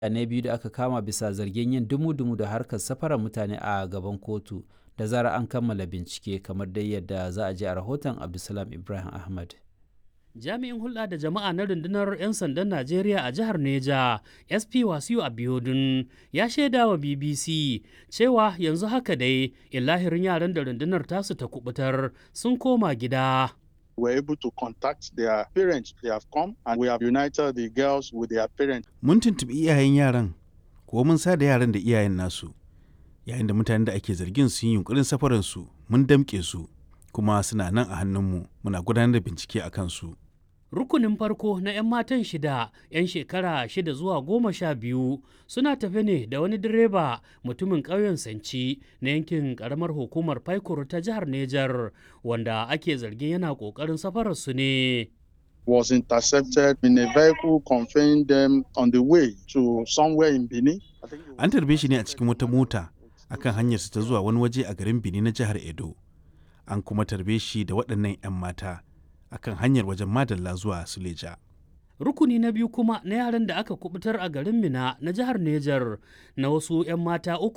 na biyu da aka kama bisa zargin yin dumu-dumu da harkar safarar mutane a gaban kotu da zarar an kammala bincike kamar dai yadda za a ji a rahoton Abdulsalam Ibrahim Ahmad. Jami'in hulɗa da jama'a na rundunar 'yan sandan Najeriya a jihar Neja, SP Wasiu Abiodun, ya shaida wa BBC cewa yanzu haka dai illahirin yaran da rundunar tasu ta kubutar sun koma gida. were able to contact their parents. They have come and we have united the girls with their parents. Mun tuntuɓi iyayen yaran, ko mun sa da yaran da iyayen nasu. Yayin da mutanen da ake zargin sun yi yunkurin safaransu, mun damƙe su, kuma suna nan a hannunmu, muna gudanar da bincike a kansu. Rukunin farko na 'yan matan shida, 'yan shekara shida zuwa goma sha biyu suna tafe ne da wani direba mutumin ƙauyen Sanci na yankin ƙaramar hukumar Paikur ta jihar Nejar wanda ake zargin yana ƙoƙarin safararsu ne. Was intercepted in a vehicle conveying them on the way to somewhere in Benin. An tarbe shi ne a cikin wata mota akan hanyarsa ta zuwa wani waje a garin Benin na jihar Edo. An kuma tarbe shi da waɗannan 'yan mata. akan hanyar wajen madalla zuwa suleja. Rukuni na biyu kuma na yaran da aka kubutar a garin Mina na jihar Nejar na wasu 'yan mata uku